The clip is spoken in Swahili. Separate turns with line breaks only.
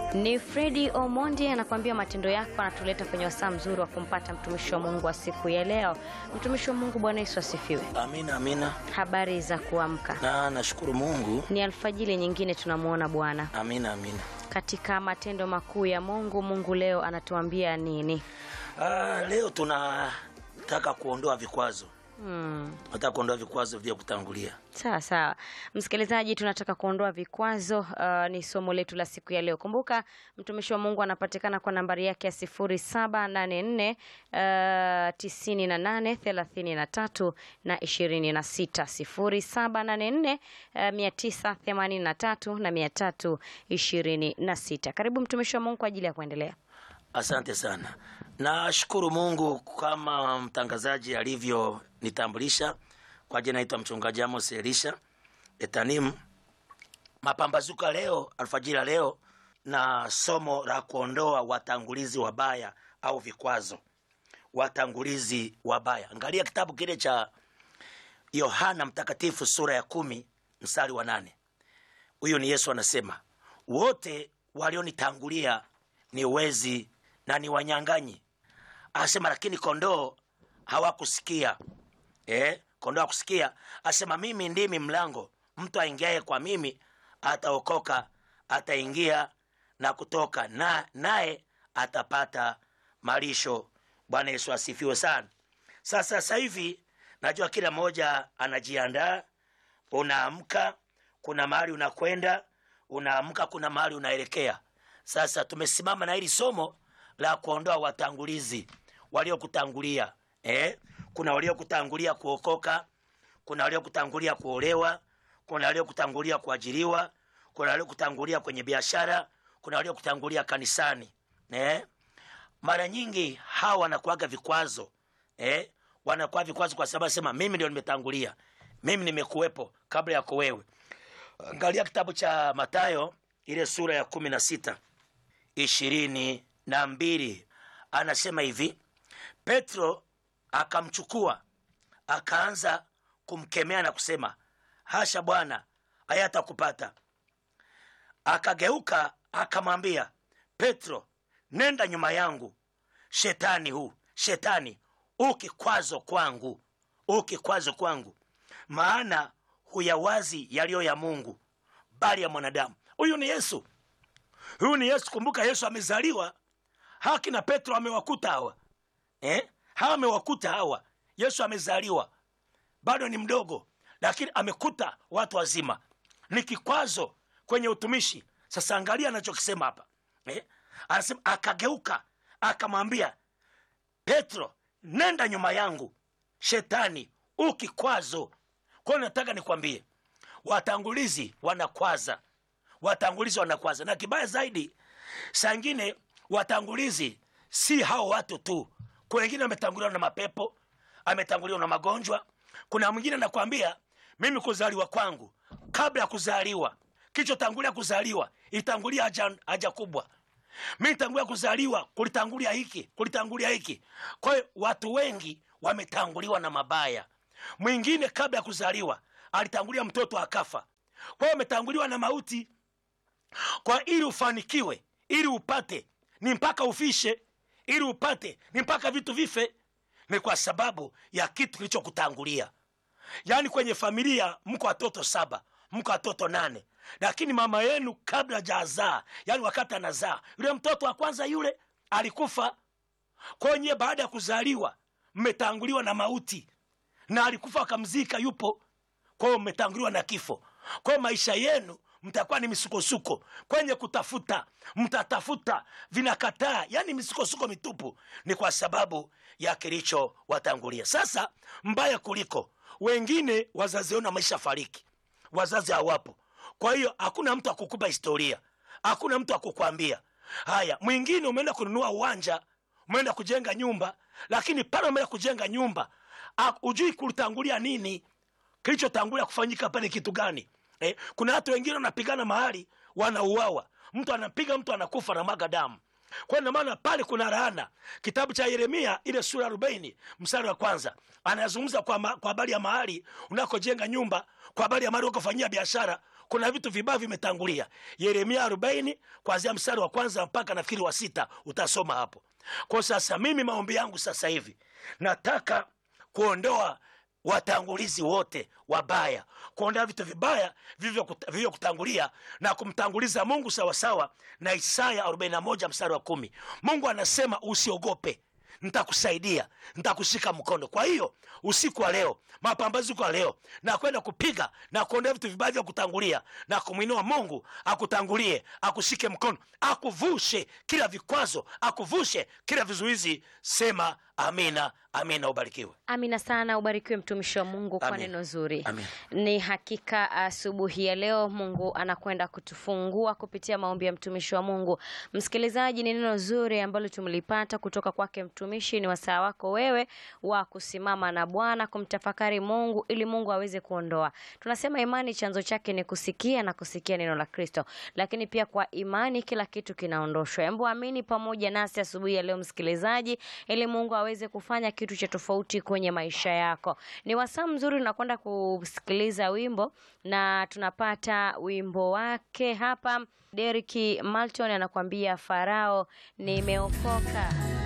Ni Fredi Omondi anakuambia matendo yako anatuleta kwenye wasaa mzuri wa kumpata mtumishi wa Mungu wa siku ya leo. Mtumishi wa Mungu, Bwana Yesu asifiwe.
Amina, amina.
Habari za kuamka?
Na nashukuru Mungu.
Ni alfajili nyingine tunamwona Bwana
Amina, amina.
katika matendo makuu ya Mungu. Mungu leo anatuambia nini?
Ah, leo tunataka kuondoa vikwazo.
Hmm.
Nataka kuondoa vikwazo vya kutangulia.
Sawa sawa, msikilizaji, tunataka kuondoa vikwazo. Uh, ni somo letu la siku ya leo. Kumbuka mtumishi wa Mungu anapatikana kwa nambari yake ya sifuri saba nane nne tisini na nane thelathini na tatu na ishirini na sita sifuri saba nane nne mia tisa themanini na tatu na mia tatu ishirini na sita. Karibu mtumishi wa Mungu kwa ajili ya kuendelea.
Asante sana. Nashukuru Mungu kama mtangazaji alivyonitambulisha. Kwa jina naitwa mchungaji Amos Elisha Etanim. Mapambazuko ya leo, alfajiri ya leo, na somo la kuondoa watangulizi wabaya au vikwazo. Watangulizi wabaya, angalia kitabu kile cha Yohana Mtakatifu sura ya kumi mstari wa nane. Huyu ni Yesu anasema, wote walionitangulia ni wezi na ni wanyang'anyi. Asema lakini kondoo hawakusikia. Eh, kondoo hawakusikia. Asema mimi ndimi mlango, mtu aingiaye kwa mimi ataokoka, ataingia na kutoka, na naye atapata malisho. Bwana Yesu asifiwe sana. Sasa sasa hivi najua kila mmoja anajiandaa. Unaamka, kuna mahali unakwenda, unaamka, kuna mahali unaelekea. Sasa tumesimama na hili somo la kuondoa watangulizi waliokutangulia. Eh, kuna waliokutangulia kuokoka, kuna waliokutangulia kuolewa, kuna waliokutangulia kuajiriwa, kuna waliokutangulia kwenye biashara, kuna waliokutangulia kanisani. Eh, mara nyingi hawa wanakuaga vikwazo eh, wanakuwa vikwazo kwa sababu sema mimi ndio nimetangulia, mimi nimekuwepo kabla yako wewe. Angalia kitabu cha Mathayo ile sura ya kumi na sita ishirini na mbili anasema hivi, Petro akamchukua akaanza kumkemea na kusema, hasha Bwana, hayatakupata. Akageuka akamwambia Petro, nenda nyuma yangu, shetani huu, shetani ukikwazo kwangu, ukikwazo kwangu, maana huyawazi yaliyo ya Mungu bali ya mwanadamu. Huyu ni Yesu, huyu ni Yesu. Kumbuka Yesu amezaliwa, haki na Petro amewakuta hawa eh? hawa amewakuta hawa. Yesu amezaliwa bado ni mdogo, lakini amekuta watu wazima. Ni kikwazo kwenye utumishi. Sasa angalia anachokisema hapa eh? Anasema akageuka akamwambia Petro, nenda nyuma yangu, shetani ukikwazo. Kwa hiyo nataka nikwambie, watangulizi wanakwaza, watangulizi wanakwaza, na kibaya zaidi, saa ingine watangulizi si hao watu tu. Kuna wengine wametanguliwa na mapepo, ametanguliwa na magonjwa. Kuna mwingine anakwambia mimi kuzaliwa kwangu, kabla ya kuzaliwa, kichotangulia kuzaliwa itangulia haja, haja kubwa mi tangulia kuzaliwa kulitangulia hiki kulitangulia hiki. Kwa hiyo watu wengi wametanguliwa na mabaya. Mwingine kabla ya kuzaliwa alitangulia mtoto akafa, kwa hiyo ametanguliwa na mauti. Kwa ili ufanikiwe, ili upate, ni mpaka ufishe. Ili upate, ni mpaka vitu vife. Ni kwa sababu ya kitu kilichokutangulia. Yaani kwenye familia mko watoto saba, mko watoto nane lakini mama yenu kabla hajazaa, yani wakati anazaa yule mtoto wa kwanza yule alikufa. Kwenye baada ya kuzaliwa mmetanguliwa na mauti, na alikufa akamzika, yupo. Kwa hiyo mmetanguliwa na kifo. Kwa hiyo maisha yenu mtakuwa ni misukosuko kwenye kutafuta, mtatafuta vinakataa, yani misukosuko mitupu. Ni kwa sababu ya kilicho watangulia. Sasa mbaya kuliko wengine, wazazi wenu wameisha fariki, wazazi hawapo kwa hiyo hakuna mtu akukupa historia, hakuna mtu akukwambia haya. Mwingine umeenda kununua uwanja, umeenda kujenga nyumba, lakini pale umeenda kujenga nyumba hujui kulitangulia nini, kilichotangulia kufanyika pale kitu gani? Eh, kuna watu wengine wanapigana mahali wanauawa, mtu anapiga mtu anakufa na maga damu. Kwa hiyo maana pale kuna laana. Kitabu cha Yeremia ile sura arobaini mstari wa kwanza anazungumza kwa habari ya mahali unakojenga nyumba, kwa habari ya mahali unakofanyia biashara kuna vitu vibaya vimetangulia yeremia arobaini kuanzia mstari wa kwanza mpaka nafikiri wa sita utasoma hapo kwa sasa mimi maombi yangu sasa hivi nataka kuondoa watangulizi wote wabaya kuondoa vitu vibaya vilivyokuta- vilivyokutangulia na kumtanguliza mungu sawasawa na isaya 41 mstari wa kumi mungu anasema usiogope nitakusaidia nitakushika mkono kwa hiyo usiku wa leo mapambazuko ya leo na kwenda kupiga na kuondoa vitu vibaya vya kutangulia na kumwinua mungu akutangulie akushike mkono akuvushe kila vikwazo akuvushe kila vizuizi sema amina amina ubarikiwe
amina sana ubarikiwe mtumishi wa mungu kwa
Amin.
neno zuri
Amin.
ni hakika asubuhi ya leo mungu anakwenda kutufungua kupitia maombi ya mtumishi wa mungu msikilizaji ni neno zuri ambalo tumelipata kutoka kwake mtumishi ni wasaa wako wewe wa kusimama na bwana kumtafakari mungu ili mungu aweze kuondoa tunasema imani chanzo chake ni kusikia na kusikia neno la kristo lakini pia kwa imani kila kitu kinaondoshwa embo amini pamoja nasi asubuhi ya leo msikilizaji ili mungu aweze kufanya kitu cha tofauti kwenye maisha yako ni wasaa mzuri unakwenda kusikiliza wimbo na tunapata wimbo wake hapa deriki malton anakuambia farao nimeokoka